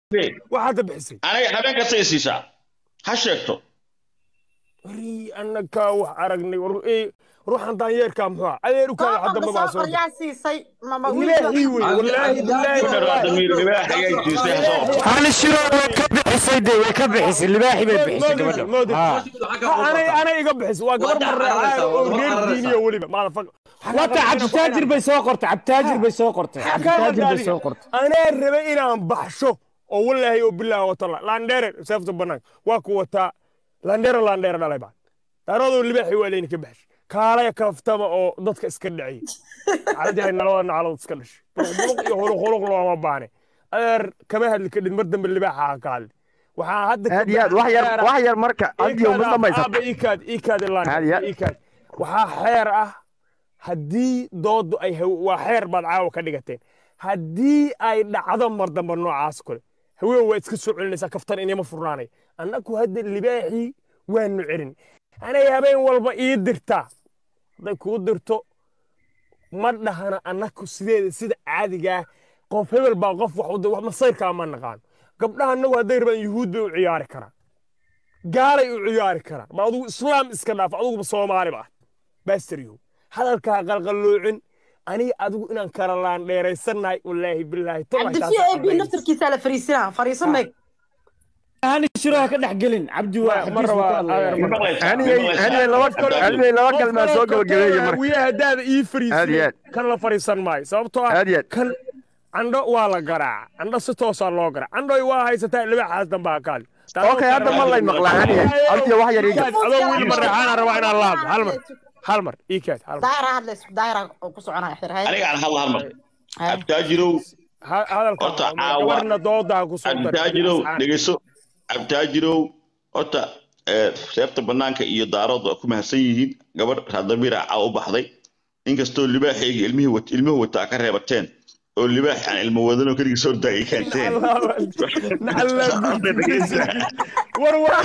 wax hadda bixisay aniga habeen kasta i siisaa ha sheegto wari annaga wax aragnay war ee ruuxan daanyeerkaa muxuu ah adeer u kaada hadda ma baa soo yaa siisay mama ilaahi wey wallaahi Kudharaa damiir billaahi libaax ayaa jiistay ha soo qabto hal shiro way ka bixisay de way ka bixisay libaaxi bay bixisay gabadha moodid Ha. anay anay iga bixis waa gabar Waa marreecaa oo waa reer cararaysaa. diiniya weliba maalafag wata cabditaajir bay soo qortay cabditaajir bay soo qortay cabditaajir bay soo qortay anaa rabay inaan baxsho oo wallaahi oo bilaahi watala laandheere seefta banaanka waa ku wataa laandheere laandheere dhalay baan daaradoo libaaxi waa layna ka baxshay kaalaya kaftama oo dadka iska dhaciyay caadihay nalada nacalood iska dhashay buluq iyo huluq huluq looma baane adeer kama hadli kadhin mar dambe libaaxa ha ka hadli waxaa hadda ka aad iyo aad wax yar wax yar marka adiyo ma dhamaysa aaba ikaad ikaad Aad iyo ilaan aad. ikaad waxaa xeer ah haddii doodu ay haw- waa xeer baad caawa ka dhigateen haddii ay dhacdo mar dambe noocaas kale haween waa iska soo celinaysaa kaftan inama furnaanay annagu hadda libaaxii waanu celin anay habeen walba ii dirtaa hadday kuu dirto ma dhahana annagu sideeda sida caadigaa qof hebel baa qof wax u dir- wax masayrkaa ma naqaano gabdhaha annagu hadday rabaan yuhuud bay u ciyaari karaan gaalay u ciyaari karaan ma adugu islaam iska dhaaf aduguba soomaali ba ah baastaryo hadalkaa qalqalloocin aniga adigu inaan kala laan dheeraysannahay wallaahi bilaahi cabdifiyo ee bi naftarkiisaa la fariisinaa fariiso meeg hal shiro ha ka dhex gelin cabdi waa Ma xabiis buu rabaa, ka hadlayaa. adeer, ma maqlaysaa haniyey haniyey laba haniyey laba kalmaa soo gabagabeeye marka wiya haddaada ii Aad iyo fariisay aad. kan la fariisan maayo sababtoo ah Aad iyo aad. kan candho waa la garaaca candho si toosaa loo garaaca candhoy waa haysataa libaaxaas dambe ha kaali okay hadda ma lay maqlaa haniyey adiyo wax yar iga adoo wiil mareexaana rabaa inaan laabto hal mar hal mar ii kaad hal mar daayira hadlays daayira oo ku soconaya xirhay aniga aan hadla hal mar abtaajirow Ha- hadalka Horta caawa- gabarna dooda ha ku soo dar abtaajirow dhegeyso abtaajirow horta ee, seefta banaanka iyo daarood waa ku mahadsan yihiin gabadh raadamiira caa u baxday inkastoo libaaxayga ilmihii wat ilmuhu wataa ka reebateen oo libaax aan ilmo wadanoo keligii soo daagay keenteen war waa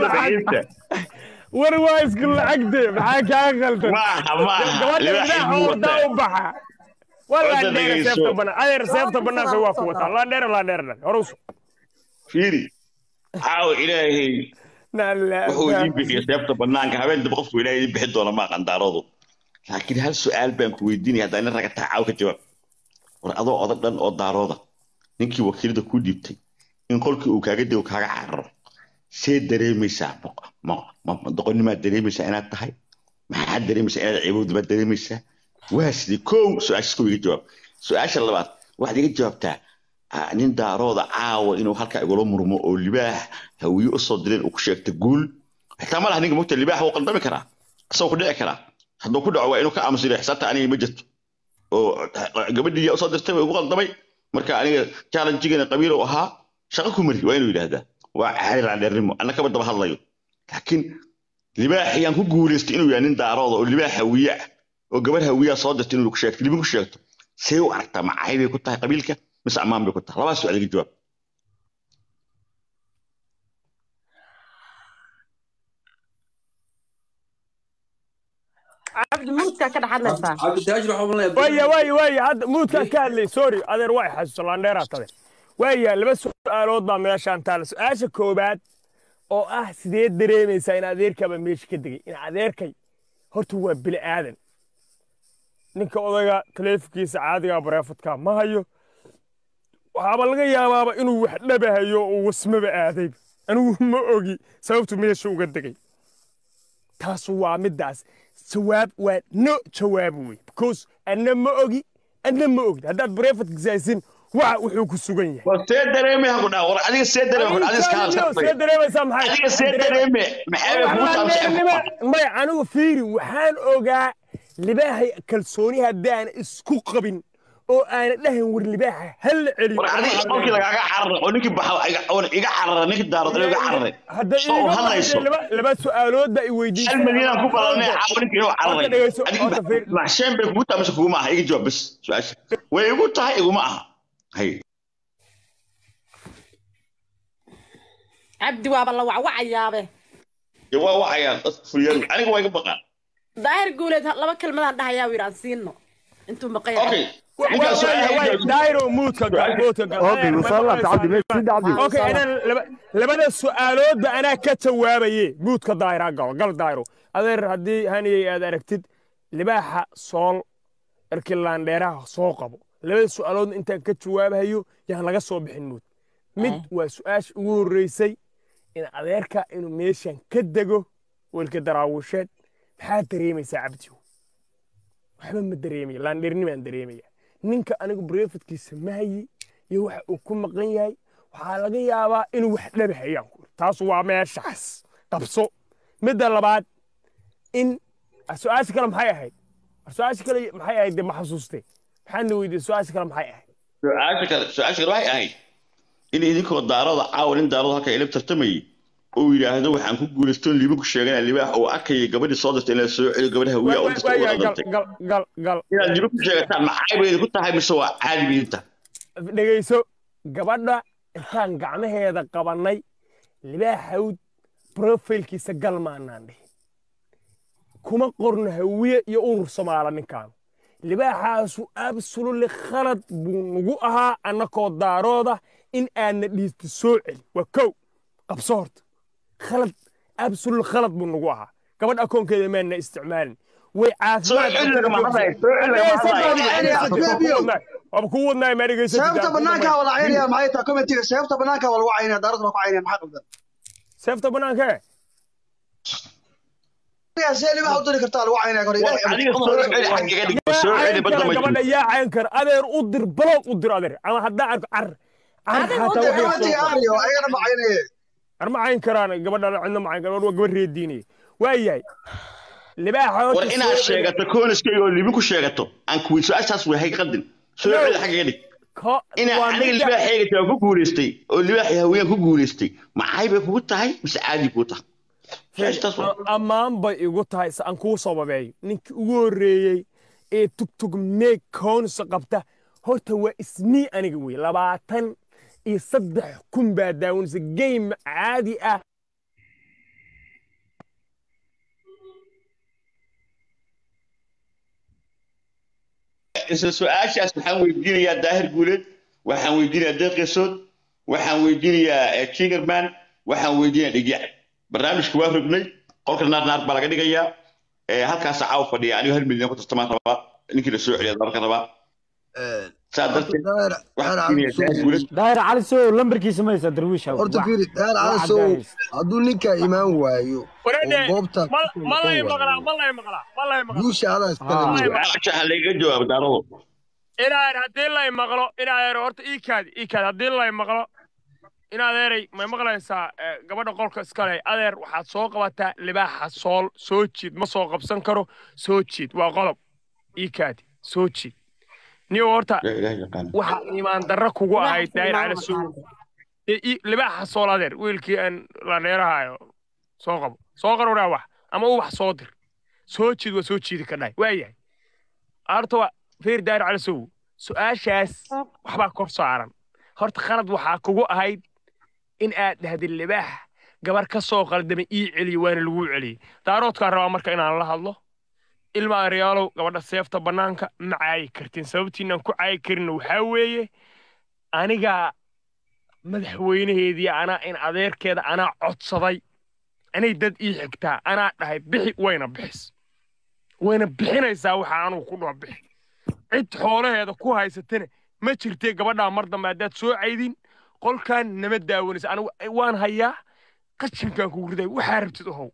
war waa isku lacagde maxaa kaa qaldan maaha maaha gabadha libaax ilaaha ilmuhu wadaa wataa u baxa waa Horta laandheere dhegeyso. seefta banaan adeer seefta banaanka waa ku wataa laandheere laandheere dhan horus fiiri caawa ilaahay wuxuu idiin bixiya seefta banaanka habeen dambe qofku ilaahay idiin bixin doona maa qandaaroodu laakiin hal su-aal baan ku weydiinaya haddaa nin raga taa caaw ka jawaab war adoo odag dhan oo daarooda ninkii wakiilada ku dhiibtay in qolkii uu kaaga dego kaaga cararo see dareemaysaa ma ma- ma doqonimaad dareemaysaa inaad tahay maxaad dareemaysaa inaad ciibowda baad dareemaysaa waa sidii kow su-aashaas kow iga jawaab su-aasha labaad waxaad iga jawaabtaa ah, nin daarooda caawa inuu halkaa igula murmo oo libaax hawiye usoo direen uu ku sheegta guul xitaa ma laha ninka mogta libaax wuu qaldami karaa isagoo ku dhici karaa hadduu ku dhaco waa inuu ka aamusiro xisaabta aniga ma jirto oo gabadhii usoo dirtay way ugu qaldamay marka aniga challenge-gana qabiil uu ahaa shaqo ku mari waa inuu yidhaahdaa waa caali raandheernimo anna kaba daba hadlayo laakiin libaax ayaan ku guulaystay inuu yahay nin daarooda oo libaax hawiye ah oo gabar hawiyaa soo dirtay inuu ku sheegto libin ku sheegto see u aragtaa macay bay ku tahay qabiilka mise ammaan bay ku tahay labadaas su-aal iga jawaab cabdi muudkaa ka dhex hadlaysaa cabditaajir waxaa umaleeyaa waaya waaya waaya hadda muudkaa ka hadlay sorry adeer waa xasuusa laandheeraa tade waaya laba su-aalood baa meeshaan taala su-aasha koobaad oo ah sidee dareemaysaa in adeerkaaba meesha ka degay in adeerkay horta waa bini aadan ninka odayga taleefonkiisa caadiga bareefadka ma hayo waxaaba laga yaabaaba inuu wax dhabahayo oo wasmaba aaday anigu ma ogi sababtu meesha uga degay taas waa middaas jawaab waa no jawaab wey because anna ma ogi anna ma ogid haddaad bareefadka saysin waxa wuxuu ku sugan yahay war see dareeme ha ku dhaha war adiga see dareeme adiga iska see hadla dareemaysaa maxay adiga see dareeme maxay bay kugu taabsay maya anigu fiiri waxaan ogaa libaahay kalsooni haddaan isku qabin oo aana dhahan war libaaxa hal la celiyo war adiga qolkii lagaaga cararay oo ninkii baxa iga oo iga cararay ninkii daarood iga cararay hadda soo iiga hadlayso laba laba su'aalood baa i hal weydiisay madiinaan ku badanay caawa ninkii inuu Horta cararay dhegeyso, adiga horta fiir- maxsheen bay kugu tahay mise kuguma aha iga jawaab bas su-aasha way igu tahay iguma aha hay cabdi waaba la wacwacayaabe dee waa wacayaan dadka fuliyadu aniga waa iga baqaan daahir guuleed laba kelmadaan dhahayaa wiir aan siino intuu maqan yahay okay Ninkaas waa ahayd. daayiro muudka gal muudka gal اوكي وصلت عبدي ماشي سيدي عبدي okay inaan laba- labada su'aaloodba anaa ka jawaabaye muudka daayira gal gal daayiro adeer haddii haniyey aad aragtid libaaxa sool erkilaandheeraha soo qabo labada su'aalood intaan ka jawaabayo yaan laga soo bixin muud mid waa su'aasha ugu horreysay in adeerka inuu meeshan ka dego weelka daraawisheed maxaa dareemaysaa cabdiyo waxba ma dareemaya laandheernimaan dareemaya ninka anigu brefadkiisa mahayi iyo waxa uu ku maqan yahay waxaa laga yaabaa inuu wax dhabahayaan ku taas waa meeshaas qabso midda labaad in su-aasha kale maxay ahayd su-aasha kale maxay ahayd dee ma xasuustee maxaadna weydiiyey su-aasha kale maxay ahayd su-aasha kale su-aasha kale waxay ahayd in idinkoo daarada caawa nin daarada halka ila tartamayay uu yidhaahdo waxaan ku guulaysto liiba ku sheegana libaax uu arkayay gabadhii soo dirtay inay soo celiyo gabadha hawiya u dirtay waayahay uga gal dantay gal gal gal inaad liiba ku sheegataan maxay bay idinku tahay mise waa caadi bay idin tahay dhegayso gabadha intaan gacmaheeda qabannay libaaxawd profilkiisa gal maanaan dhihin kuma qorno hawiye iyo urur somaala ninkaan libaaxaasu absolutely khalad buu nagu ahaa annakoo daarooda in aadna dhiista soo celi waa kow qabso horta khalad absolute khalad buu nagu ahaa gabadh akoonkeeda maana isticmaalin way soo celi lagama hadlayo soo celi lagama hadlayo waaba kuu wadnaay maa seefta banaanka dhegaysa wala caynaya maxay tahay commentiga seefta banaanka wala caynaya daaradna ku caynaya maxaa qabdan seefta banaanka yaa see libaha u diri kartaa lagu caynaya kor war adiga soo celi xaggaga dhig soo celi badda ma gabadha jiro yaa cayn kara adeer u dir baloog u dir adeer ama haddaa arko car car Adeer u xataa dir, waxay commentiga soo aariyo ayagana ma caynaye ar ma cayn karaan gabadha cidna ma cayn karaan waa gabar reediinaya waayahay libaaxa horta war inaad soo celi. sheegato kooniskayga oo liiba ku sheegato aan kuwi su-aashaas way hay qaldin soo No. celi xaggaga dhig Ko- inaa waa aniga midda- libaax xeegatay waan ku guulaystay oo libaaxii haween ku guulaystay maxay bay kugu tahay mise caadi kuu tahay su-aashataas waa A- ammaan bay igu tahay se aan kuu sababeeyo ninkii ugu horreeyey ee tugtug meeg koonisa qabta horta waa isnii aniga wey labaatan iyo saddex kun baa daawanaysa game caadi ah isla su-aashaas waxaan weydiinayaa daahir guuleed waxaan weydiinayaa deeq yasood waxaan weydiinayaa kingerman waxaan weydiinayaa dhigyac barnaamijka waa rognay qolka naar naar baa laga dhigayaa Eh, halkaas caaw fadhiya anigo hal milyan ku tartamaan rabaa ninkii la soo celiya dabarka rabaa saa darteed waxaan weydiinayaa daahir guuleed daahir cali soo lambarkiisa ma haysaa darwiish horta fiiri daahir cali sow hadduu ninkaa imaan waayo Wareede, oo goobta ma- ma lay maqlaa ma lay maqlaa ma lay maqlaa guusha adaa iskale Ah. wey. su-aasha ha layga jawaabo daarado inaa haddii lay maqlo inaa eero horta iikaadi iikaadi haddii lay maqlo inaad eeray may maqlaysaa eh, gabadha qolka iskale adeer waxaad soo qabataa libaaxa sool soo jiid ma soo qabsan karo soo jiid waa qodob iikaadi soo jiid niyo horta yaa ilaah yaqaan waxa iimaan darro kugu ahayd daayir Ilaahay cala soo subxaanahu Ee, ii- libaaxa sool adeer wiilkii aan la dheerahayo soo qabo soo qarowraa wax ama u wax soo dir soo jiid waa soo jiidi ka dhahay waayahay horta waa feer daayir cala sow su-aashaas waxbaa kor saaran horta khalad waxaa kugu ahayd in aad dhahdid libaax gabar ka soo qaldamay ii celiyo waana lagu celiyey daaroodkaan rabaa marka inaan la hadlo ilma aryaalow gabadha seefta bannaanka ma caayi kartin sababtiinaan ku caayi karin waxaa weeye anigaa madaxweynaheedii anaa in adeerkeeda anaa codsaday anay dad ii xigtaa anaa dhahay bixi wayna bixis wayna bixinaysaa waxa anugu ku dhaho bixi cid xoolaheeda ku haysatana ma jirtee gabadhaa mar dambe haddaad soo caydin qolkan nama daawanaysa anigu waan hayaa qashinkaan kugu riday waxaa rabtid ohow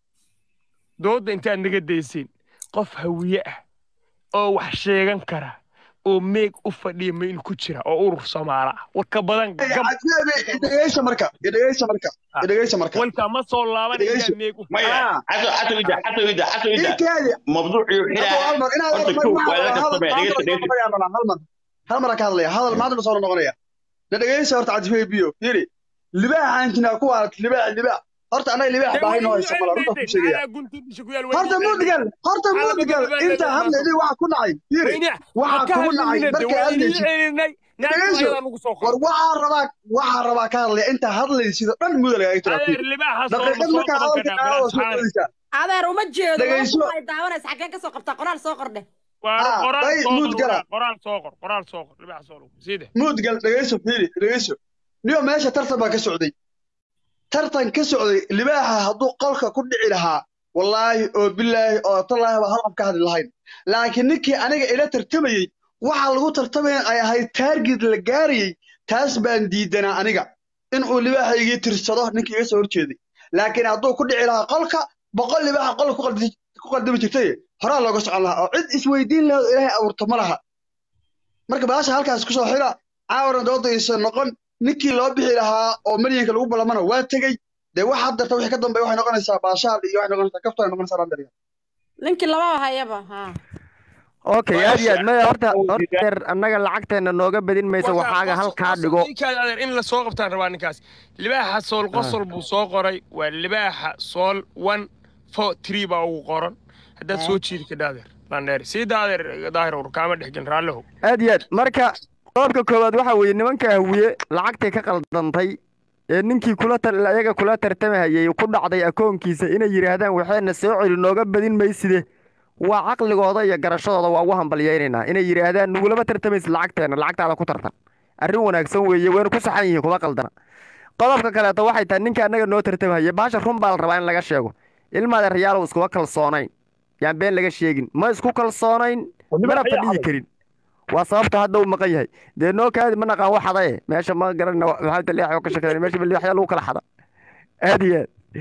doodda intaad naga dayseen qof hawiye ah oo wax sheegan kara oo meeg u fadhiya ma in ku jira oo urur soomaala ah warka badan gam dhegeysa marka dhegeysa marka dhegeysa marka walka ma soo laaban Dhegeyso. inaa meeg u maya Ah. xato xato ida xato ida xato ida ikaadi mabduuciyo xilaa horta kow waa laga kastamaya dhegeysta dhegeysta hal mara ka hadlaya hadal maanta soo noqonaya da dhegeysa horta cadifay biyo yiri libaaxa intina ku waarat libaax libaax horta anaga libaax baahay noo haysa mala runta ku sheegaya horta mudgal horta mudgal inta hadlayday waxa ku dhacay yiri waxa kugu dhacay markay hadlaysid war waxaa rabaa waxaa rabaa ka hadlaya inta hadlaysid oo dhan mudal ay tiraa daqiiqad markaa hadalka qaado soo celisaa adeer uma jeedo Dhegayso. ay daawanaysa xaggeen ka soo qabtaa qoraal soo qordhe Ah, qoraal bay soo muud qor gala. qoraal soo qor qoraal soo qor libaaxa soo qor siide muudgal dhegayso fiiri dhegayso niyo meesha tartan baa ka socday tartan ka socday libaaxa hadduu qolka ku dhici lahaa wallaahi oo bilaahi oo tallaahi baa hal qof ka hadli lahayn laakiin ninkii aniga ila tartamayey waxa lagu tartamaya ay ahayd taargid la gaarayey taas baan diidanaa aniga in uu libaaxa igii tirsado ninkii iga soo horjeeday laakiin hadduu ku dhici lahaa qolka boqol libaaxa qolka ku qaldi- ku qaldami jirtay horaa looga socon lahaa oo cid isweydiin lahayd oo ilaahay abuurto ma laha marka baasha halkaas ku soo xira caawana doodaysa noqon ninkii loo bixi lahaa oo milyanka lagu ballamana waa tegey dee wax haddarta wixii ka dambeeya waxay noqonaysaa baashaal iyo waxay noqonaysaa kafto ay noqonaysaa landariga ninkii lababa hayaba ha okay aad iyo aad maya horta horta deer annaga lacagteena nooga badin mayso waxaaga halkaa dhigo ninkaas adeer in la soo qabtaan rabaa ninkaas libaaxa sool qosol buu soo qoray waa libaaxa sool one four three baa ugu qoran haddaad soo jiidi kadha adeer landheer siida adeer daahir ur kaama dhexgelin raallihow aad iyo aad marka qodobka koowaad waxaa weeye nimanka hawiye lacagtay ka qaldantay ee ninkii kula tar ayaga kula tartamahayay ku dhacday akoonkiisa inay yidhaahdaan waxayna soo celi nooga badin mayside waa caqligooda iyo garashadooda waa ugu hambalyaynaynaa inay yidhaahdaan nugulama tartamaysa lacagteena lacagtaada ku tartan arrin wanaagsan weeye wayna ku saxan yihiin kuma qaldana qodobka kaleeto waxay tahay ninka annaga noo tartamahaya baasha run baa la rabaa in laga sheego ilmaada rayaalow iskuma kalsoonayn yaan been laga sheegin ma isku kalsoonayn mana fadhiyi karin waa sababta hadda uu maqan yahay dee noo kaadi ma naqaan wax hadaye meesha ma garanna maxamed aliyax oo ka shaqeynay meesha balliyaxya lagu kala xada aad iyo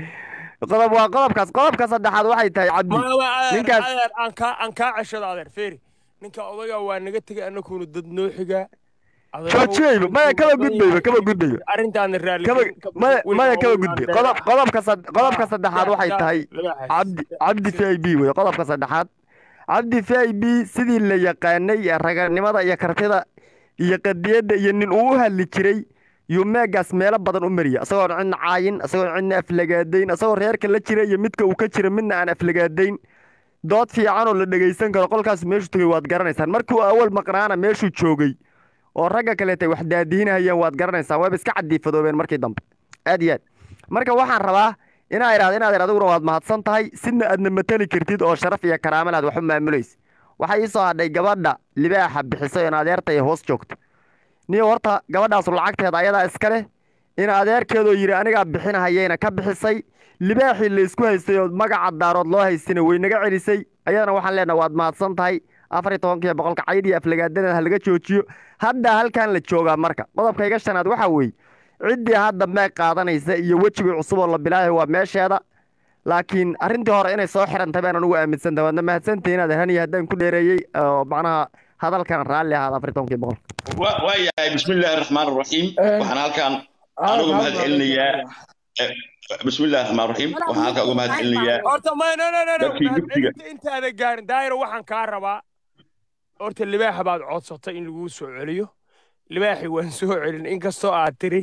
aad qodob waa qodobkaas qodobka saddexaad waxay tahay cabdi ninkaas adeer aan kaa aan kaa ceshada adeer feeri ninka odaga waa naga tegay annaguna dad noo xigaa joojiyeyba maya kaba gudbayba kaba gudbayo arrintaana raalli kaba maya maya kaba gudbay qodob qodobka sad- qodobka saddexaad waxay tahay cabdi cabdi v i b wey qodobka saddexaad cabdi v i b sidii la yaqaanay ee raganimada iyo kartida iyo qadiyadda iyo nin uu u hadli jiray yuu meegaas meelo badan u mariya isagoon cidna caayin isagoon cidna aflagaadayn isagoo reerka la jira iyo midka uu ka jira midna aan aflagaadayn dood fiican oo la dhegaysan karo qolkaas meeshuu tegay waad garanaysaan markii uu awal maqnaana meeshuu joogay oo ragga kaleetay wax daadihinahayeen waad garanaysaan wayba iska cadiifadoobeen markii dambe aad iyo aad marka waxaan rabaa inaa idhahdo inaad adiguna waad mahadsan tahay sidna aadna matali kartid oo sharaf iyo karaamel aad wax u maamulaysa waxaa ii soo hadhay gabadha libaaxa bixisay oo adeerta ay hoos joogto niyo horta gabadhaasu lacagteeda ayadaa iska leh in adeerkeedoo yidhi anigaa bixinahayayna ka bixisay libaaxii la isku haystay oo magaca daarood loo haystina way naga celisay ayadana waxaan leenahay waad mahadsan tahay afar iyo tobankiiyo boqolka cayd iyo aflagaadada ha laga joojiyo hadda halkan la joogaa marka qodobka iga shanaad waxaa weeye ciddii hadda meeg qaadanaysa iyo wejigii cusub oo la bilaahay waa meesheeda laakiin arrintii hore inay soo xirantay baan anugu aaminsantahay waadna mahadsantahay inaad haniya haddaan ku dheereeyey oo macnaha hadalkan raalli ahaada afar iyo tobankii boqol wa- waayahay bismi illaahi raxmaan raxiim waxaan halkan anugu mahad celinayaa eh, bismi illaahi raxmaan raxiim waxaan halkan uga mahad celinayaa horta ma no no no no dadkii dugsiga intaada gaarin daahiro waxaan kaa rabaa horta libaaxa baad codsatay in laguu soo celiyo libaaxi waan soo celin inkastoo aad tiri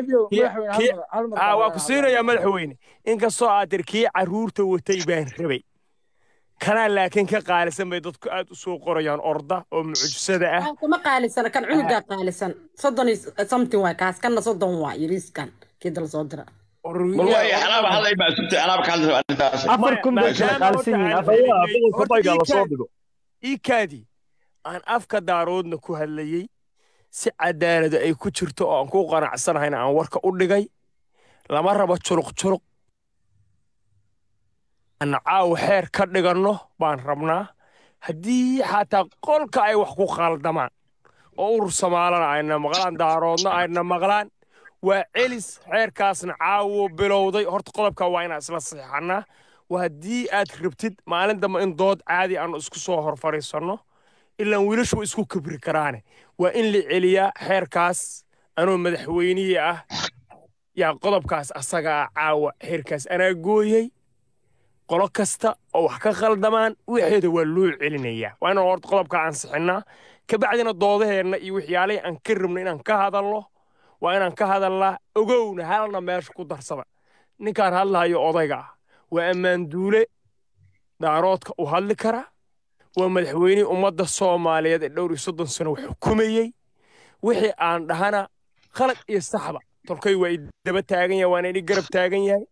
waa ku siinayaa madaxweyne inkastoo aad tiri kii carruurta watay baan rabay kanaa laakiin ka qaalisan bay dadku aad u soo qorayaan orda oo mucjisada ah kuma qaalisan kan cunugaa qaalisan soddon iyo something waay kaas kanna soddon waa yariiskan kii dala soo dira bal waaya anaaba hadlay baa sugtay anaaba ka hadlay arrintaas afar kun bay kala qaalisan yihiin afar iikaadii aan afka daaroodna ku hadlayey si cadaalada ay ku jirto oo aan ku qanacsanahayna aan warka u dhigay lama rabo juluq juluq aan caawa xeer ka dhiganno baan rabnaa haddii xataa qolka ay wax ku khaldamaan oo urur somaalana ayna maqlaan daaroodna ayna maqlaan waa celis xeerkaasna caawo bilowday horta qodobka waa inaan isla saxiixannaa waa haddii aad rabtid maalin dambe in dood caadi aanu isku soo hor fadhiisanno ilaan wiilashu way isku kibri karaane waa in la celiyaa xeerkaas anoo madaxweynihii ah yaa qodobkaas asaga ah caawa xeerkaas anaa gooyey qolo kasta oo wax ka khaldamaan wixeeda waa loo celinayaa waa inaan horta qodobka ansixinnaa kabacdina doodaheenna iyo waxyaalihii aan ka rabno inaan ka hadalno waa inaan ka hadalnaa ogowna halna meesha ku darsada ninkaan hadlahayo odayga ah waa ammaan duule daaroodka u hadli kara waa madaxweynihii ummadda soomaaliyeed ee dhowr iyo soddon sano wax xukumayey wixii aan dhahana khalad iyo saxba tolkay waa i daba taagan yahay waana idhi garab taagan yahay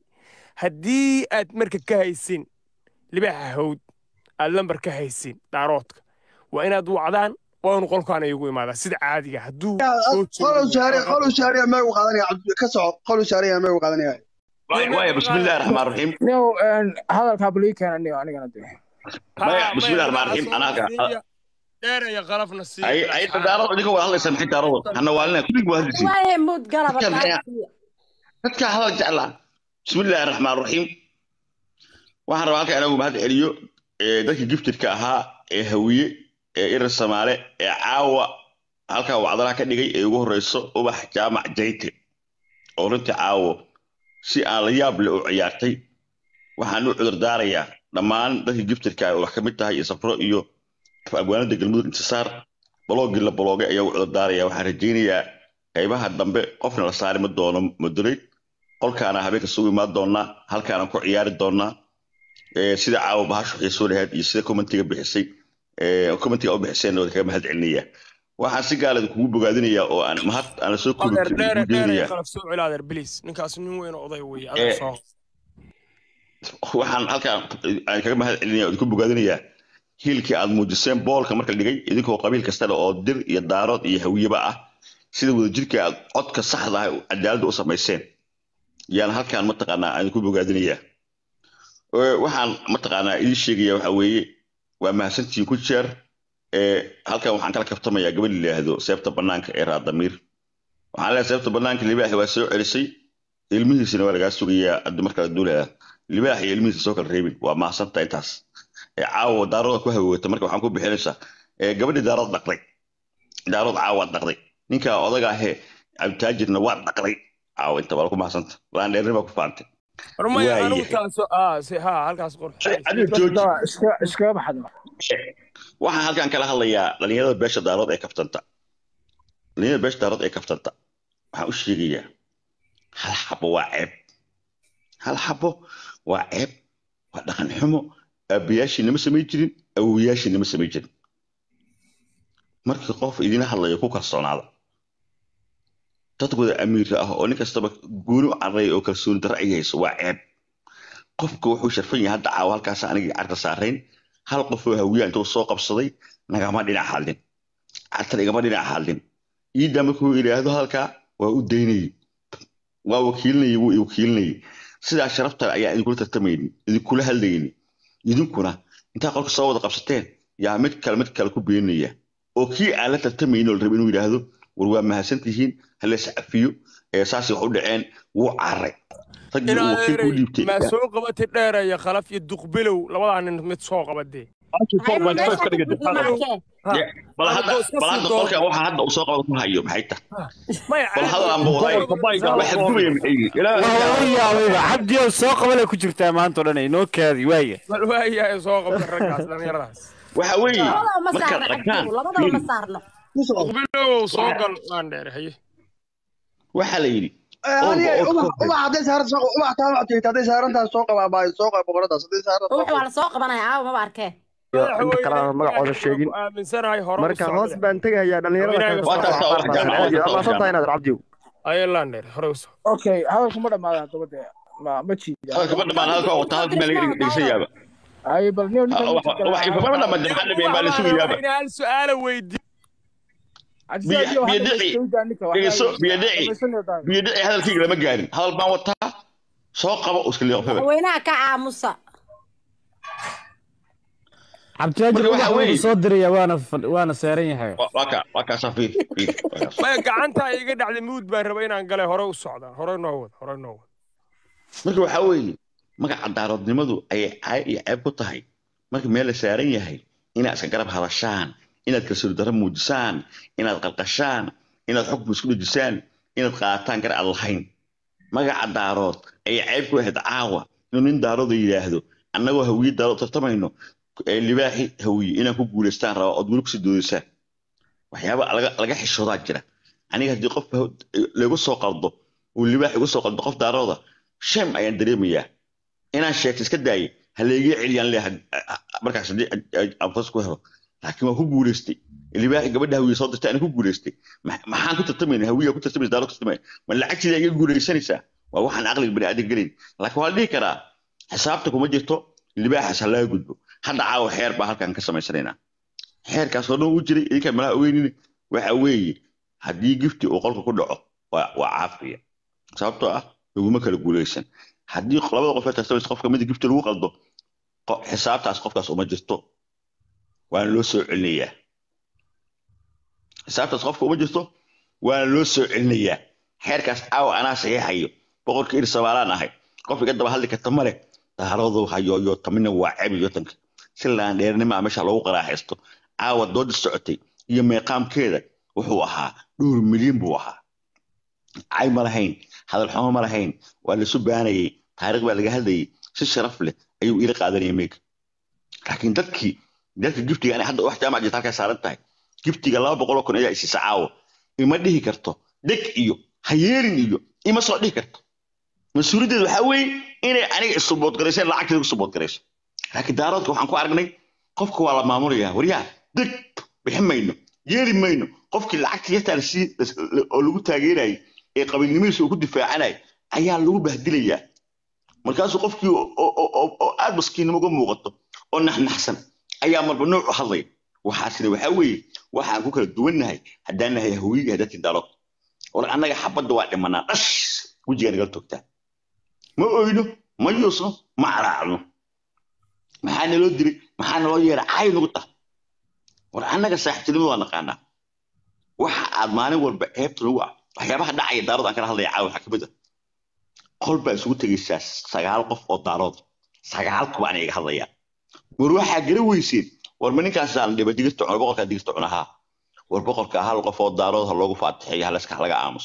haddii aad marka ka haysin libaaxa hawd aad lambar ka haysin daaroodka waa inaad wacdaan waanu qolkaan igu imaadaa sida caadiga hadduu qolu shaariya qolu shaariya meegu qaadanaya ka soco qolu shaariya meegu qaadanaya waaya bismillahi raxmaan raxiim niyow hadalkaa balii keena niyo anigana de maya bismillahi raxmaan raxiim anaaga dheeraya qalafna sii ay ay daarado idinka wada hadlaysa maxay daarado hana waalina kullig waa hadlaysiin waaye mood galaba dadka hadal jeclaa bismillahi raxmaan raxiim waxaan rabaa halka inagu mahad celiyo dadkii giftirka ahaa ee hawiye ee irir samaale ee caawa halkaa wacdalaha ka dhigay ee ugu horeyso ubax jaamac jayte oo runtii caawo si aan la yaab leh u ciyaartay waxaan u cudur daarayaa dhammaan dadkii giftirka ah oo wax ka mid tahay iyo safro iyo abwaanada galmudug intisaar baloogii la baloogay ayaa u cudur daaraya waxaan rajaynayaa qaybaha dambe qofna la saari ma doono muduray qolkaana habeenka sugu imaan doonaa halkaana ku ciyaari doonaa sida caawa bahashu xiisoo lahayd iyo sida commentiga bixisay commentiga u bixiseen oo kaga mahad celinaya waxaan si gaaleed kugu bogaadinayaa oo aan mahad aan la soo koobijeedinayaa ninkaas nin weyn oo oday wey waxaan halkaan aan kaga mahad celinaya oo idinku bogaadinayaa hiilkii aad muujiseen boolka marka dhigay idinkoo qabiil kasta leh oo dir iyo daarood iyo hawiyeba ah sida wadajirka aad codka saxda ah cadaaladda u samayseen yaan halkaan mataqaanaa aan idinku bogaadinayaa waxaan mataqaanaa idin sheegaya waxa weeye waa mahadsantihiin ku jeer halkan waxaan kala kaftamayaa gabadh yidhaahdo seebta bannaanka ee raadamiir waxaan leeyahay seebta bannaanka libaaxi waa soo celisay ilmihiisina waa lagaa sugayaa haddii markala duulaya libaax iyo ilmihiisa soo kala reebin waa mahadsanta intaas caawa daarooda ku haweewata marka waxaan ku bixinaysaa gabadhii daarood dhaqday daarood caawaad dhaqday ninkaa odaga ahee cabditaajirna waa dhaqday caawa inta baa ku mahadsanta laandheerni baa ku faantay iskaga baxda waxaan halkan kala hadlayaa dhalinyarada beesha daarood ee kaftanta dhalinyarada beesha daarood ee kaftanta waxaan u sheegayaa hal xabo waa ceeb hal xabo waa ceeb waa dhaqan xumo aabayaashii nama samayn jirin awowayaashii nama samayn jirin markii qof idina hadlayo ku kalsoonaada dadkooda amiirka ah oo nin kastaba gooni u carray oo kalsooni darro ay hayso waa ceeb qofka wuxuu sharfan yahay hadda caawa halkaas anigii carka saarayn hal qof oo hawiya intuu soo qabsaday nagama dhinac hadlin cartan igama dhinac hadlin iiddaa markuu idhaahdo halkaa waa u daynayey waa wakiilinayey wuu wakiilinayey sidaa sharafta ayaa idinkula tartamayni idinkula hadlayni idinkuna intaa qolka soo wada qabsateen yaa mid kale mid kale ku beenaya oo kii aan la tartamayni oo la rabay inuu yidhaahdo war waa mahadsantihiin halees cafiyo ee saasay wax u dhaceen wuu carray maa soo qabatay dheeraya khalaf iyo duqbilow labadaa nin mid soo qabadee bal hadda qolka waxa hadda uu soo qabada ku hayo maxay tahay bal hadal aan booday waxa gubaya maxay cabdiyow soo qabale ku jirtaa maanta o dhan inoo kaadi waaya bal waaya soo qabta raggaas dhallinyaradaas waxa weeye markaad aragtaan duqbilow soo gal aan dheere haye waxaa la yidhi hadday saaran ubax taamactayt hadday saarantaas soo qabaa baa soo qaba boqoradaas hadday saaran waa la soo qabanaya caawa maba arkee inta kalena magacooda sheegin marka hoos baan tegayaa dhalinyarada inaad cabdiw ayalandheer hore uso okay hadalku ma dhamaada haddaba dee ma ma jiida hadalka ma dhamaan hadalka wata hadalka maa laga dhegeysayaaba ay bal niyo wax ifama dhamaan maxaa dhameyn baa la sugayaaba hal su-aala weydi biyadhici hadalkayga lama gaarin hadal baan wataa soo qaba iska liiqfaba weynaha ka caamusa cabdiwaajir wuxuu soo diraya waana waana seeran yahay waka wakaasaa fiir fiir maya gacantaa iga dhacday muud baan raba inaan galay hore u socdaan hore noo wad hore noo wad marka waxaa weeye magaca daaroodnimadu ayay caay iyo ceeb ku tahay marka meel la saaran yahay inaad iska garab hadashaan inaad kalsooni darro muujisaan inaad qalqashaan inaad xukun isku dhejisaan inaad qaataan gar aan lahayn magaca daarood ayay ceeb ku ahayd caawa inuu nin daarooda yidhaahdo annagoo hawiye daarood tartamayno libaaxi hawiye inaan ku guulaystaan rabaa ood weli kusii doodaysaan waxyaaba laga xishoodaa jira aniga haddii qof lagu soo qaldo uu libaax igu soo qaldo qof daarooda shem ayaan dareemayaa inaan sheegto iska daayay haleegii celiyaan leeyahay markaas haddii abtas ku helo laakiin waan ku guulaystay libaaxi gabadha hawiye soo dirtay anaa ku guulaystay maxaan ku tartamayna hawiya ku tartamaysa daaro ku tartamaya ma lacagteeda iga guulaysanaysaa waa waxaan aqliga bani aadan gelin laakiin waa la dhihi karaa xisaabta kuma jirto libaaxaas ha laga gudbo hadda caawa xeer baa halkan ka samaysanaynaa xeerkaas oo dhan u jiray idinkaa malaha ogeynine waxa weeye haddii gifti uu qolka ku dhaco waa waa caafiya sababtoo ah laguma kala guulaysan haddii labada qof ee tartamaysa qofka mida gifti lagu qaldo qo- xisaabtaas qofkaas uma jirto waana loo soo celinayaa xisaabtaas qofka uma jirto waana loo soo celinayaa xeerkaas aawa anaa saxiixayo boqorka ir somaalaan ahay qof iga daba hadli karta male daaradu hayo iyo tamina waa ceeb iyo tanka si laan dheernima meesha loogu qaraaxaysto aawa dooda socotay iyo meeqaamkeeda wuxuu ahaa dhowr milyan buu ahaa cay ma lahayn hadal xumo ma lahayn waa laisu baanayay taariikh baa laga hadlayay si sharaf leh ayuu ila qaadanaya meega laakiin dadkii dadka giftiga ani hadda wax jaamac jirta halkaa saaran tahay giftiga laba boqoloo kun ayaa isiisa caawa ima dhihi karto deg iyo hayeerin iyo ima soo dhihi karto mas-uuliyaddeedu waxaa weeye inay aniga isuboodgarayseen lacagteeda ku suboodgarayso laakiin daaroodka waxaan ku aragnay qofka waa la maamulayaa waryaha deg bixin mayno yeeli mayno qofkii lacagta yartaan si oo lagu taageerayay ee qabiilnimadiisa uu ku difaacanayay ayaa lagu bahdilayaa markaasuu qofkii oo oo- oo- oo aad maskiinnimo uga muuqato oo naxnaxsan ayaa marba nooc u hadlaya waxaasina waxaa weeye waxaan ku kala duwannahay haddaan nahay hawiyii iyo dadkii darood war annaga xabadda waa dhimanaa dhash wejigaa nagala togtaa ma oyno ma yuusno ma caraacno maxaa naloo dilay maxaa naloo yeeray caay nagu tahay war annaga saaxiibtinimada waa naqaanaa waxa aad maalin walba ceebta lagu ah waxyaabaha dhacaya daarood aan kala hadlaya caawa waxaa kamid ah qol baa isugu tegaysaa sagaal qof oo daarood sagaal kuba ana iga hadlayaan war waxaa gara weyseen war ma ninkaasaan dhiba digirta cuna boqorkaa digirta cunahaa war boqorka hal qof oo daarood ha loogu faatixeeyo halaska laga aamuso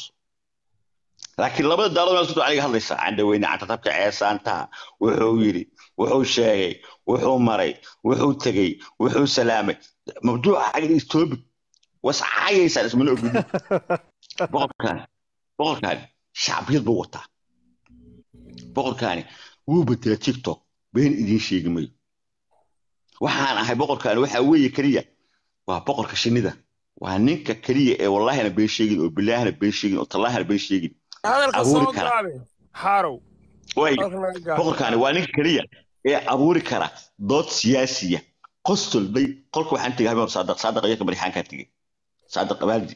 laakiin labada daarood meel isku aniga hadlaysaa candhaweyne cantatabka ceesaanta wuxuu yidhi wuxuu sheegay wuxuu maray wuxuu tegey wuxuu salaamay mabduuca aniga istoobi was caayaysaan ismana ogidin boqorkaani boqorkaani shacbiyad buu wataa boqorkaani wuu bedelay tiktok been idiin sheegi mayo waxaan ahay boqorkaani waxaa weeye keliya waa boqorka shinnida waa ninka keliya ee wallaahina been sheegin oo bilaahina been sheegin oo tallaahina been sheegin hadalka abuuri soo kara. gaabe xaarow way hadalka naga gaabe. boqorkaani waa ninka keliya ee abuuri kara dood siyaasiya qostol bay qolka waxaan tegay habeen saadaq saadaq iyo kamarixaankaa tegey saadaq abaaldi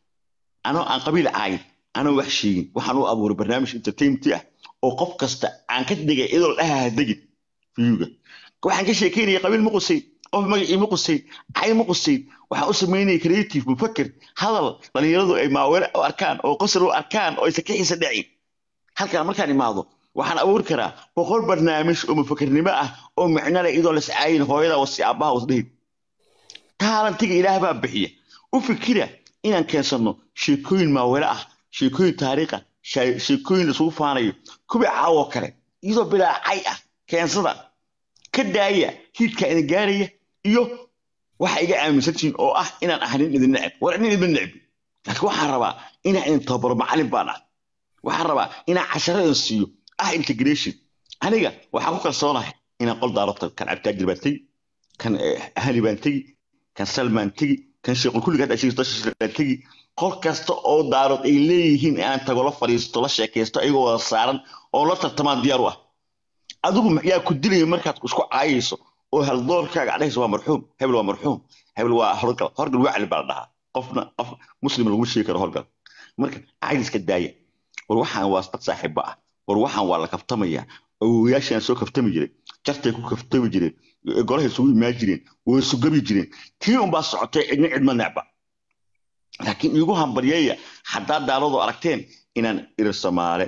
anoo aan qabiil caayin anoo wax sheegin waxaan u abuuray barnaamij entertainment ah oo qof kasta aan ka dhigay iyadoo dhahaa degin fiyuga waxaan ka sheekeynaya qabiil ma qusayn qof magacii ma qusayn cay ma qusayn waxaan u samaynaya creative mufaker hadal dhalinyaradu ay maaweele u arkaan oo qosol u arkaan oo aysan ka xiisa dhacin halkan markaan imaado waxaan abuuri karaa boqol barnaamij oo mufakernimo ah oo micno leh iyadoo lascaayin hooyada wasi aabbaha wasdhihin taalantiga ilaah baa bixiya u fikira inaan keensano sheekooyin maaweele ah sheekooyin taariikha shay- sheekooyin laisugu faanayo kubi caawoo kale iyadoo bilaa cay ah keensada ka daaya hiidka idin gaaraya iyo waxa iga aaminsantihiin oo ah inaan ahay nin idin neceb war nin idin necbi laakiin waxaan rabaa inaan idin tababaro macallin baan ah waxaan rabaa inaan casharo idin siiyo ah integration aniga waxaan ku kalsoonahay inaan qol daaro tago kan cabtaajir baan tegi kan eh, hani baan tegi kan salmaan tegi kan sheekul kulliga hadda sheegto baan tegi qol kasta oo daarood ay leeyihiin inaan tago la fadhiisto la sheekaysto ayagoo wada saaran oo la tartamaan diyaar u ah adigu yaa ku dilaya markaad isku caayayso oo haldoorkaaga adhayso waa marxuum hebel waa marxuum hebel waa horgal horgal wacli baa la dhahaa qofna qof muslim laguma sheegi karo horgal marka caydiska daaya war waxaan waa dad saaxiiba ah war waxaan waa la kaftamaya awowayaashaan soo kaftami jiray jartay ku kaftami jireen golahay isugu imaan jireen way sugabi jireen tii unbaa socotay cidna cidma necba laakiin iigu hambaryeeya haddaad daaladu aragteen inaan irir soomaale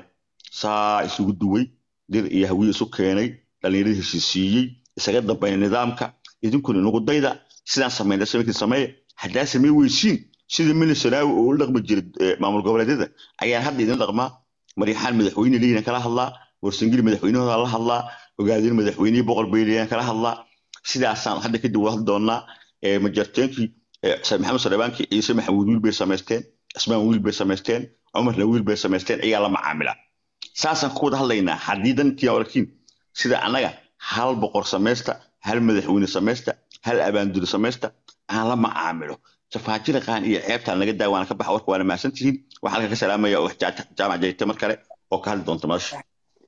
saa isugu duway dir iyo hawiye isu keenay dhallinyaradii heshiisiiyey isaga dambayna nidaamka idinkuna inagu dayda sidaan samayna samankii sameeya haddaa samey weysiin sida minisanaawi oo ula dhaqmi jiray eh, maamul goboleedyada ayaan hadda idin dhaqmaa maryaxaan madaxweyne leeyihin kala hadlaa warsangili madaxweynahooda la hadlaa ogaadin madaxweynihii boqor beyliyaan kala hadlaa sidaasaan hadda kadib wada hadli doonaa Eh, majarteenkii eh, Said maxamed salebaankii ciise maxamuud wiil bay samaysteen cismaan wiil bay samaysteen cumarna wiil bay samaysteen ayaa la macaamila saasaan ku wada hadlaynaa haddii dantii aragtiin sida annaga hal boqor samaysta hal madaxweyne samaysta hal abaanduli samaysta aan la macaamilo jafaajiraqaan iyo ceebtaan naga daa waana ka baxa warka waana mahadsantihiin waxaan halka ka salaamaya oo jaamac jayte mar kale oo ka hadli doonta madasha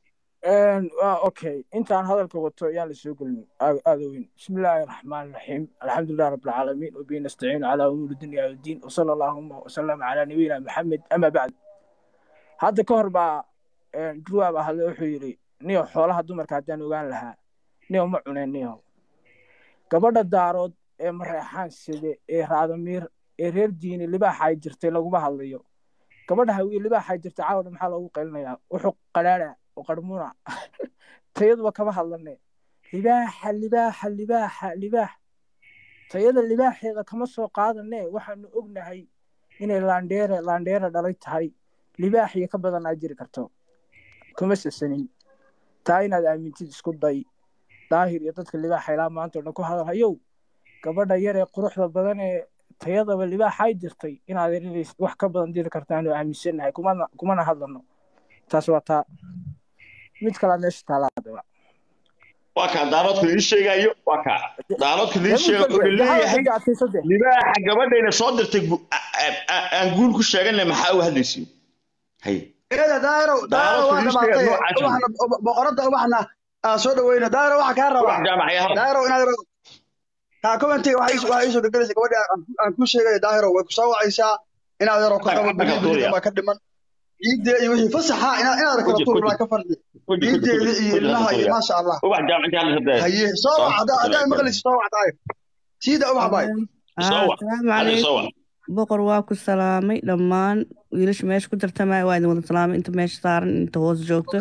okay intaan hadalka wato yaan la soo gelin aada weyn bismi illaahi raxmaan raxiim alxamdulilah rabi alcaalamiin wabihi nastaciinu calaa umuuri dunya wadiin wasala allaahuma wasalama calaa nabiyina maxamed ama bacd hadda ka hor baa druwaab ahade wuxuu yidhi niyo xoolaha dumarka haddaan ogaan lahaa niyo ma cuneen niyo gabadha daarood ee mareexaan side ee raadamiir ee reer diini libaaxay jirtay laguma hadlayo gabadha hawiye libaaxay jirtay caawna maxaa loogu qaylinayaa wuxuu qalaala oo qarmuna tayaduba kama hadlane libaaxa libaaxa libaaxa libaax tayada libaaxeeda kama soo qaadane waxaanu ognahay inay laandheere laandheere dhalay tahay libaax iyo ka badan aa jiri karto kuma sasanin taa inaad aamintid isku day daahir iyo dadka libaaxa ilaa maanta o dhan ku hadal hayow gabadha yar ee quruxda badan ee tayadaba libaaxay jirtay inaad inay wax ka badan diri kartaanu aaminsanahay kumana kumana hadlano taas waa taa mid kalaa meesha taalaadaba waa kaa daaroodka idin sheegayo waa kaa daaroodka idin sheega wuxuu leeyahay libaaxa gabadhayna soo dirtay aan guul ku sheeganay maxaa u hadlaysiin hay daayiro daayiro waa dhamaatay ubaxna boqorada ubaxna aan soo dhaweyno daayiro waxa kaa rabaa daayiro inaad kaa commentiga waxaa iisoo gegelaysa gabadhi aan ku sheegayo daahiro way kusoo wacaysaa inaad yaro ka qabo baa ka dhiman ciidee iyo wixii fasaxa inaad inaad kala tuurnaa ka fardi ciideeda iyo ilmaha iyo maasha allah haye soo wac haddaa maqlaysa soo wac daayir siida ubax baay asalaamu calaykum boqor waa ku salaamay dhammaan wiilasha meesha ku tartamaya waa idin wada salaamay inta meesha saaran inta hoos joogto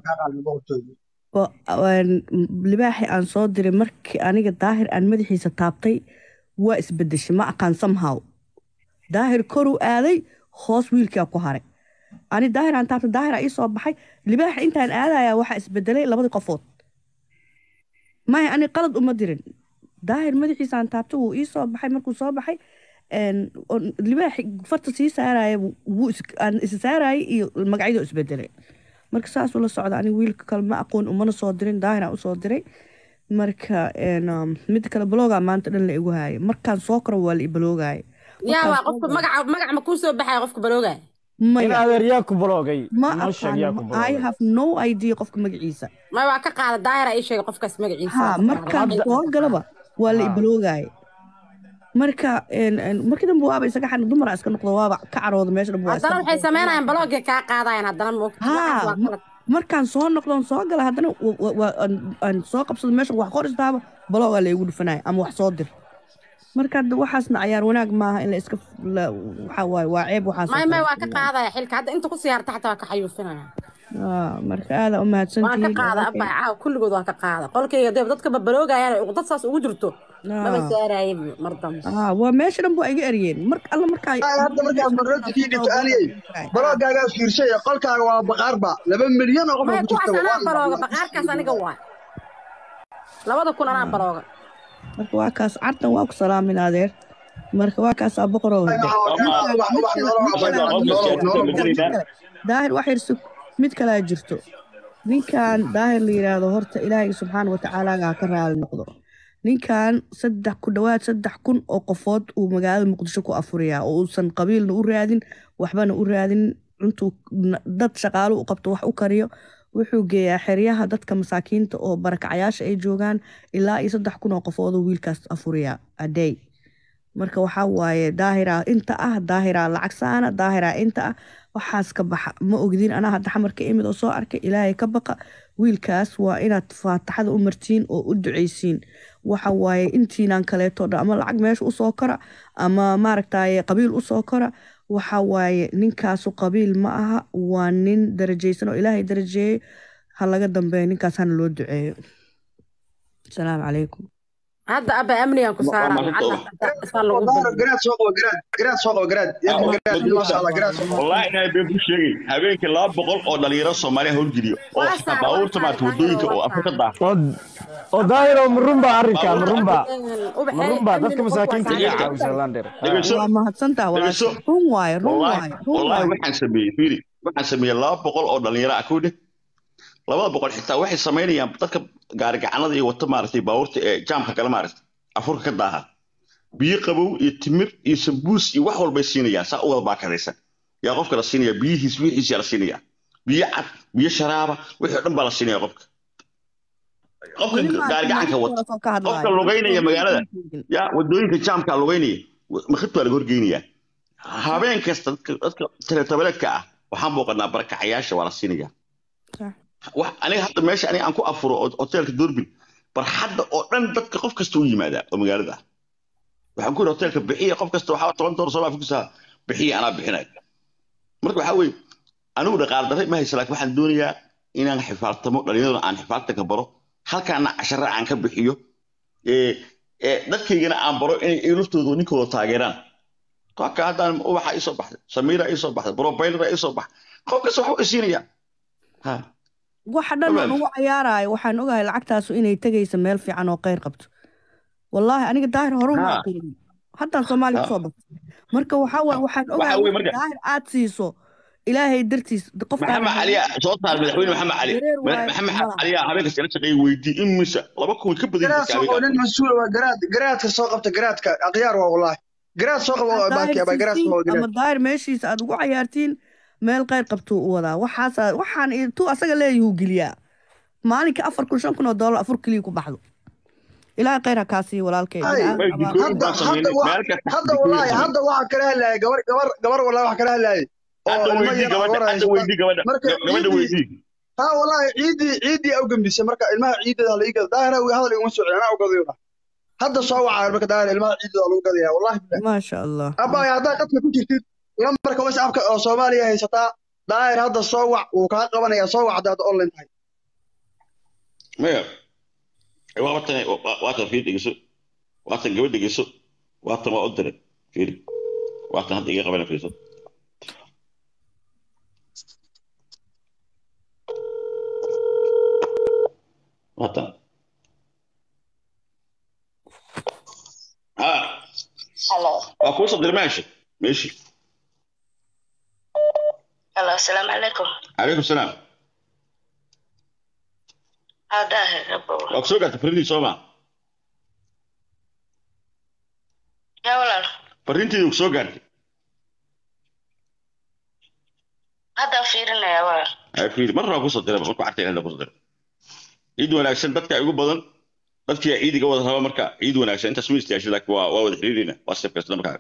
libaaxi aan soo diray markii aniga daahir aan madaxiisa taabtay waa isbedeshay ma aqaan somehow daahir koruu aaday hoos wiilkaa ku haray ani daahir aan taabtay daahir ii soo baxay libaaxa intaan aadaya waxaa isbedelay labadii qofood maya ani qalad uma dirin daahir madaxiisa aan taabtay wuu ii soo baxay markuu soo baxay libaaxi farta sii saaraya wuu isa saarayay iyo magacyadoo isbedelay marka saasuu la socda aniga wiilka kale ma aqoon umana soo dirin daahiraan usoo diray marka mid kale baloogaa maanta dhan la igu haaya markaan soo karo waa la ibaloogaaya yaa waa qofka magaca magac ma kuu soo baxaya qofka baloogaaya in adeeryaa ku baloogay ma I have no idea qofka magaciisa ma waa ka qaada daahira ii sheegay qofkaas magaciisa ha markaan soo galaba waa la ibaloogaaya marka markii dambe waaba isaga xan dumara iska noqdo waaba ka carooda meesha dhan haddana waxay samaynayaan balooga kaa qaadayaan haddana ha markaan soo noqdon soo gala haddana aan soo qabsado meesha wax qor istaaba baloogaa la igu dhufanaya ama wax soo dir marka waxaasna cayaar wanaag maaha in la iska waxa waaye waa ceeb waxaas may may waa ka qaadaya xilka hadda inta ku siyaarta xataa waa ka xayuufinaya marka aada u waa ka qaada abba caaw kulligood waa ka qaada qolkayga dee dadka babaloogayaan uqdad saas ugu jirto maba saaraaye mar dambe waa meesha dhan baa iga eryeen mar alla markaa hadda markaad marradkii dhigto aliyey baloogaagaa fiirshay qolkaaga waa baqaarba laba milyan oo qof maya kuwaas anaa balooga baqaarkaas aniga waay labada kun anaa balooga marka waa kaas cartan waa ku salaamin adeer marka waa kaas aa boqoroo daahir wax yar sug mid kalaa jirto ninkan daahir la yidhaahdo horta ilaahay subxaana watacaalaagaa ka raali noqdo ninkan saddex ku dhowaad saddex kun oo qofood uu magaalada muqdisho ku afuriyaa oo uusan qabiilna u raadin waxbana u raadin intuu dad shaqaalo u qabto wax u kariyo wuxuu geeyaa xeryaha dadka masaakiinta oo barakacayaasha ay joogaan ilaa iyo saddex kun oo qofood oo wiilkaas afuriyaa adey marka waxaa waaye daahira inta ah daahira lacag saana daahira inta ah waxaas ka baxa ma ogdin anaa hadda xamarka imid oo soo arkay ilaahay ka baqa wiilkaas waa inaad faataxada u martiin oo u ducaysiin waxa waaye intiinaan kaleeto dhan ama lacag meesha usoo kora ama maaragtaye qabiil usoo kora waxa waaye ninkaasu qabiil ma aha waa nin darajaysan oo ilaahay darajeeyey ha laga dambeeyo ninkaas hana loo duceeyo asalaamu calaykum hadda abba amnigan ku saarwallahi inaa been ku sheegay habeenkii laba boqol oo dhalinyaro soomaaliya howlgeliyo oo baabuurta maarata wadooyinka oo afrika daafo oo daahiro marunba arrinka marunba marunba dadka masaakiinta iyo caawisa lander waa mahadsantaa run waaye run waaye wallahi waxaan sameeyey fiiri waxaan sameeyey laba boqol oo dhalinyaro ah kowdhe labada boqol xitaa waxay samaynayaan dadka gaarigacanada iyo wata maaragtay baabuurta ee jaamka kale maaragtay afurka ka daaha biyo qabow iyo timir iyo sambuus iyo wax walbay siinayaan saa u wada baakadaysan yaa qofka la siinaya biyihiis wixiis yaa la siinaya biyo cad biyo sharaaba wixii oo dhan baa la siinaya qofka qofka weli ma gaari gacanka wata soo ka qofka hadlaayo lugaynaya magaalada ya wadooyinka jaamka lugaynaya makhidtu waa laga horgeynaya habeen kasta dadka dadka teletabaleedka ah waxaan booqanaa barakacayaasha waa la siinaya Sax. wax aniga hadda meesha aniga aan ku afuro oo- hoteelka doorbin barxadda oo dhan dadka qof kasta u yimaadaa oo magaalada ah waxaan ku yidhi hoteelka bixiya qof kasta waxaa toban dolar soo fikirsaa bixiya anaa bixinay marka waxaa weeye anigu dhaqaale darre ma haysa laakiin waxaan doonayaa inaan xifaaltamo dhalinyarada aan xifaaltanka baro halkaana cashare aan ka bixiyo ee ee dadkaygana aan baro inay iyagu laftooda ninkooda taageeraan kaka haddaan ubaxa ii soo baxday samiira ii soo baxday brobaylra ii soo baxday qof kasta waxu isiinaya ha waxa dhan oo Abaal. nagu cayaarayo waxaan ogahay lacagtaasu inay tegayso meel fiican oo kheyr qabto wallaahi aniga daahir hore uma Ha. aqoonin haddaan soomaali Ha. kusoo batay marka waxaa waay waxaan Waxa ogahay weeye wax marka- daahir aad siiso ilaahay dartiis qofkaan maxamed cali aa soo saar madaxweyne maxamed cali Dareer waaye, maxamed malaha. cali aa habeenkas ila shaqeeyay weydii in mise laba kun ka badan garaad jirta soo qabo nin habeenkaas mas-uul waa garaad garaadka soo qabta garaadka akhyaar waa wallaahi garaad soo qabo waa baaki abaa garaad soo qabo ama garaad daahir meeshiisa aad ugu cayaartiin meel kheyr qabtuu u wadaa waxaas waxaan tu asaga leeyahuu geliyaa maalinka afar kun shan kun oo doolar afur keliya ku baxdo ilaahay kheyr ha kaa siiyo walaalkay Ay, way dikooyin hadda baan hadda samaynay waa meel kasta hadda dikooyin wallaahi samaynay hadda waxaa kala hadlaayay gabar gabar gabar wallaahi waxaa kala hadlaayay oo hadda ilmo weydii yar gabadha agoor hadda haysata weydii gabadha marka gabadha ciidii weydii ha wallaahi ciidii ciidii au gambisay marka ilmaha ciideeda hala ii gada daahir awi hadal iguma soo celin anaa u gadayo dhah hadda soo wacaa marka daahir ilmaha ciideeda lagu gadaya wallaahi bilahi maasha allah abbaay haddaa qadka ku jirtid lambarka whatsappka oo soomaaliya haysataa daahir hadda soo wac wuu kaa qabanayaa soo wac haddaad online tahay maya waatan waatan fiir dhegeyso waatan gabadh dhegeyso waatan waa u diray fiir waatan hadda iga qabana fiirso waatan ha Hello. waa kuu soo diray meesha meeshi Hello. Assalamu alaikum. calaykum salaam Howda rabo. waa ku soo gaartay fariintii soo maa Ya walaal. fariintii ku soo gaartay Hadda fiirinaya walaal. ay fiiri mar waa kusoo diray markuu cartay inaa kusoo diray ciid wanaagsan dadka ugu badan dadkii ciidiga wada raba marka ciid wanaagsan intaas ma istaashay laakiin waa waa wada xiriirina waa safka isla markaa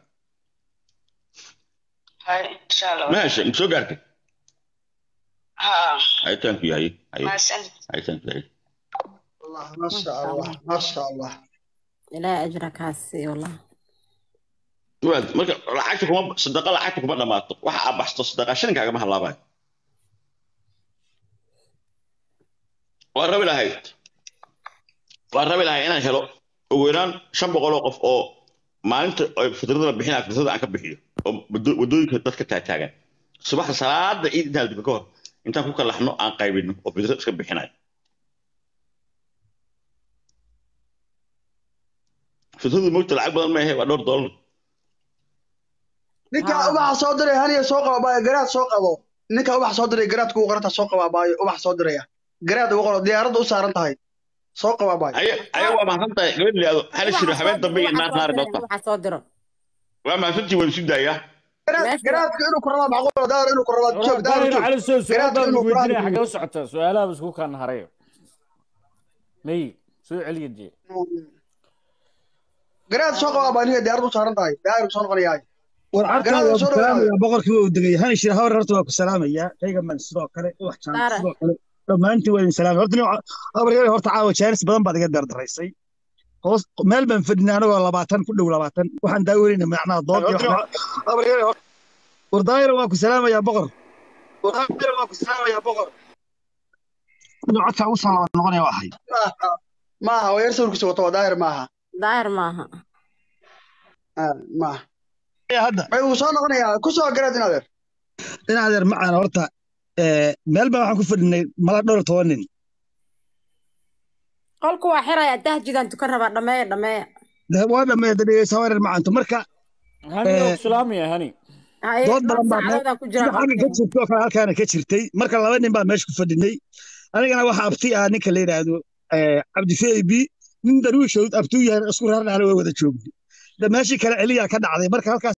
Hay insha Allah. ma heshay ma soo gaartay Ha. aytaanku yahay ay Maasan. aytaanku yahay والله ما شاء الله ما شاء الله ilaahay ajra kaa siiyo wallah waad marka lacagta kuma sadaqa lacagta kuma dhamaato waxa aad baxsto sadaqa shilinkaaga ma halaabayo waan rabi lahayd waan rabi lahay inaan helo ugu yaraan shan boqol oo qof oo maalinta ay fitrada la bixinaya fitrada aan ka bixiyo oo wado- wadooyinka dadka taagtaagan subaxda salaada ciid intaan diba ka hor intaan ku kalaxno aan qaybino oo fitra iska bixinayo fitradu mogta lacag badan maahe waa dhowr doolar ninka ubaxa soo diray haniya soo qaba baayo garaad soo qabo ninka ubax soo diray garaadka ugu qoranta soo qaba baayo ubax soo diraya garaad ugu qoro diyaaradda u saaran tahay soo qaba baayo aya aya waa mahadsan tahay gabadh liado hal shiro habeen dambe iyo naar naari doonta waxa soo diro waa mahadsantii waan isu daayaa garaad garaadka inuu ku rabaa macquul daar inuu ku rabaa joog daar daahir joog cali soo su'aal garaadka baan inuu weydiinaya quraan xagee u socotaa su'aalaha isku kaan harayo may soo celiya dee garaad soo qaba baa ninka diyaaradda u saaran tahay daar soo noqonayaa war cartaa garaad waa ku soo dhawaada salaamaya boqorkii waa u degay hani shir hawr horta waa ku salaamaya reegaman sidoo kale wax jaan Saara. sidoo kale dhammaantiin waa idin salaamaya horta nin abaryar horta caawa jaanis badan baad iga dardaraysay hoos meel baan fadhinay anagoo labaatan ku dhow labaatan waxaan daaweynayna macnaha dood iyo wax war daayira waa ku salaamaya boqor war daayira waa ku salaamaya boqor inuu codka ugu soo laba noqonaya waa ahay maaha waa yar sawirkiisa wato waa daahir maaha daahir maaha Ah, maaha hadda may uu soo noqonayaa ku soo garaad in adeer in adeer macaan horta ee, meel baan waxaan ku fadhinay mala dhowr iyo toban nin qolku waa xiraya tahjidaan tukan rabaa dhameeya dhameeya De- waa dhammeeya dhegeysa hawreer macaanto marka hani Eh, waa ku salaamaya hani haye dood dhowr badan baa meel saacadoodaan ku jira sida xagga ka qolkeena jirtay oo kale halkaana ka jirtay marka laba nin baa meesha ku fadhinay anigana waxa abti ah ninka la yidhaahdo eh, cabdi fab nin daruushood abtuu yahay isku raarnaana way wada joognay da meeshii kale celiyaa ka dhacday marka halkaas